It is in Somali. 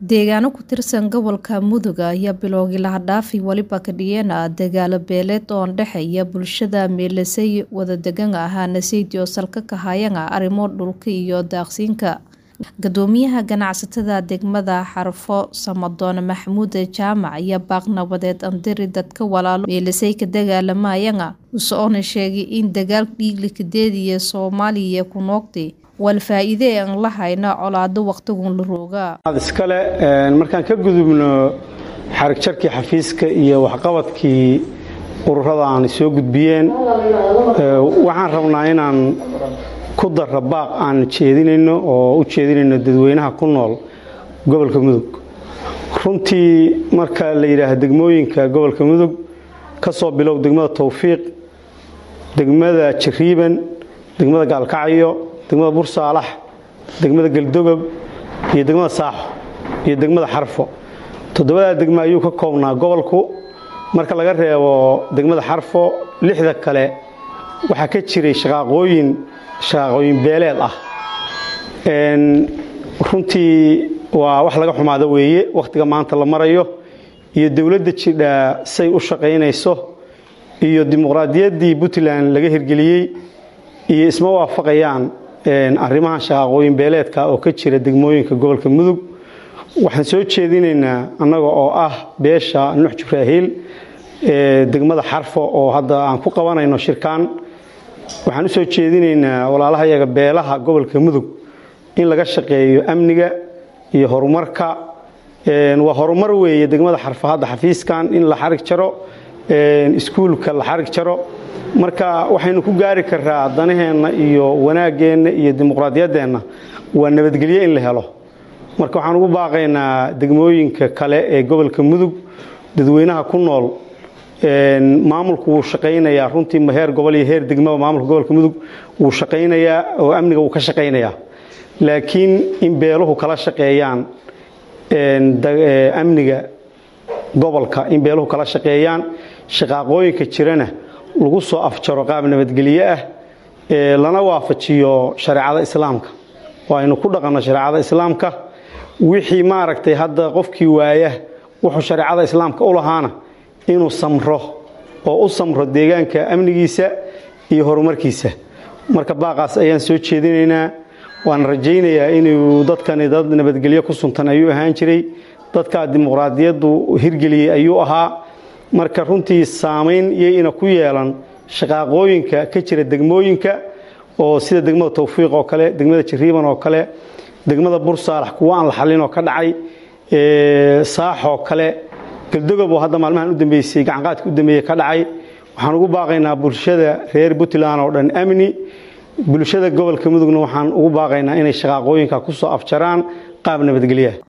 Deegaano ku tirsan gobolka Mudug ayaa bilowgii la dhaafay waliba ka dhigeen dagaalo beeleed oo u dhexeeya bulshada meelaysay wadadegan ahaana sayid oo salka ka hayaan arrimo dhulka iyo daaqsinka Gudoomiyaha ganacsatada degmada Xarfo Samadoon Maxamuud Jaamac ayaa baaq nabadeed andiri dadka walaalo meelaysay ka dagaalamayaan usoona sheegay in dagaal dhiigli kadeed iyo Soomaaliya ku noqday wal faa'iide aan la hayna colaado waqtigun la rooga iskale markaan ka gudubno xarig jarkii xafiiska iyo waxqabadkii ururada aan soo gudbiyeen waxaan rabnaa inaan ku darra baaq aan jeedinayno oo u jeedinayno dadweynaha ku nool gobolka mudug runtii marka la yidhaaha degmooyinka gobolka mudug ka soo bilow degmada towfiiq degmada jariiban degmada gaalkacyo degmada bursaalax degmada galdogob iyo degmada saaxo iyo degmada xarfo toddobadaa degmo ayuu ka koobnaa gobolku marka laga reebo degmada xarfo lixda kale waxaa ka jiray shaqaaqooyin shaqaaqooyin beeleed ah runtii waa wax laga xumaado weeye wakhtiga maanta la marayo iyo dowladda jidha say u shaqaynayso iyo dimuqraadiyaddii puntland laga hirgeliyey iyo isma waafaqayaan arrimahan shaqaaqooyin beeleedka oo ka jira degmooyinka gobolka mudug waxaan soo jeedinaynaa annaga oo ah beesha nuux jibraahiil degmada xarfo oo hadda aan ku qabanayno shirkaan waxaan u soo jeedinaynaa walaalaha yaga beelaha gobolka mudug in laga shaqeeyo amniga iyo horumarka waa horumar weeye degmada xarfo hadda xafiiskan in la xarig jaro iskuulka la xarig jaro marka waxaynu ku gaari karaa danaheenna iyo wanaaggeenna iyo dimuqraadiyaddeenna waa nabadgelyo in la helo marka waxaan ugu baaqaynaa degmooyinka kale ee gobolka mudug dadweynaha ku nool maamulku wuu shaqaynayaa runtii heer gobol iyo heer degmaba maamulka gobolka mudug wuu shaqaynayaa oo amniga wuu ka shaqaynayaa laakiin in beeluhu kala shaqeeyaan amniga gobolka in beeluhu kala shaqeeyaan shaqaaqooyinka jirana lagu soo afjaro qaab nabadgelyo ah lana waafajiyo shareecada islaamka oo aynu ku dhaqanno shareecada islaamka wixii maaragtay hadda qofkii waaya wuxuu shareecada islaamka u lahaana inuu samro oo u samro deegaanka amnigiisa iyo horumarkiisa marka baaqaas ayaan soo jeedinaynaa waan rajaynayaa inuu dadkani dad nabadgelyo ku suntan ayuu ahaan jiray dadkaa dimuqraadiyaddu hirgeliyey ayuu ahaa marka runtii saamayn iyayna ku yeelan shaqaaqooyinka ka jira degmooyinka oo sida degmada towfiiq oo kale degmada jariiban oo kale degmada bursaalax kuwa aan la xallin oo ka dhacay saaxoo kale galdogob oo hadda maalmahan u dambeysay gacanqaadka u dambeeyey ka dhacay waxaan ugu baaqaynaa bulshada reer puntland oo dhan amni bulshada gobolka mudugna waxaan ugu baaqaynaa inay shaqaaqooyinka ku soo afjaraan qaab nabadgelyaha